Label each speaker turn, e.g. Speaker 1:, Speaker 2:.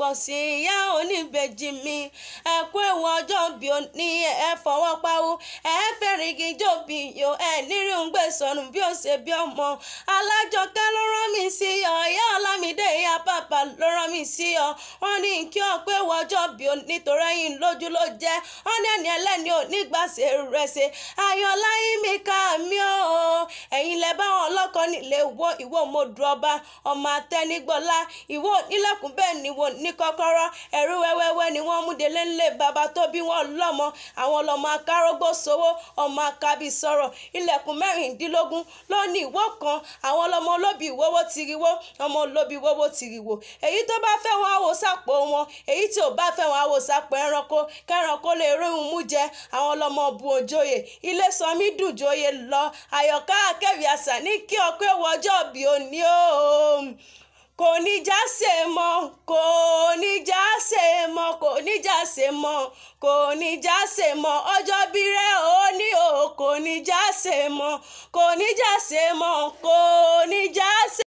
Speaker 1: pọ̀ sí ìyá oníbejì mi ẹ kú ewu ọjọ́ bí o ní ẹ fọwọ́ pawó ẹ fẹ́rìngì jòbí yo ẹ nírí ń gbé sọnù bí ó ṣe bí ọmọ alájọkẹ́ ló rán mi sí ọ ìyá ọlámídé ìyá bàbá ló rán mi sí ọ wọ́n ní kí ọ pé ewu ọjọ́ bí o nítorí ẹ̀yìn lójú ló jẹ́ wọ́n ní ẹni ẹlẹ́ni ò nígbàsẹ̀ rẹ̀ ṣe ayọ̀lá yín mi ká mi ó ẹ̀yin lẹ bá wọn lọ́kọ nílé wo ìwọ mo du ọba ọmọ atẹnigbọlá ìwọ nílẹ̀kùn bẹ́ẹ̀ ni wo ní kọ́kọ́rọ́ ẹ̀rú wẹ́wẹ́wẹ́ ni wọ́n mú délé ńlẹ̀ bàbá tó bí wọn lọ́mọ àwọn lọ́mọ akárógbó sowó ọmọ akábí sọ̀rọ̀ ilẹ̀kùn mẹ́rìndínlógún ló ní ìwọ kan àwọn lọ́mọ olóbì ìwọ́wọ́ tiriwó ọmọ olóbì ìwọ́wọ́ tiriwó èyí tó bá fẹ́ wọn àwò sápò wọn èyí tí ò bá fẹ́ wọn àwò sápò ẹranko kẹranko lè rí òun mú jẹ àwọn lọ́mọ bu òjòyè ilé sanmi dùn joyè lọ àyọ̀ká akẹ́wì àṣà ní kí ọpẹ́ wọjọ́ bí òní o kò ní já ṣe mọ́ kò ní já ṣe mọ́ kò ní já ṣe mọ́ kò ní já ṣe mọ́ ọjọ́ bí rẹ̀ ó ní o kò ní já ṣe mọ́ kò ní já ṣe mọ́ kò ní já ṣe.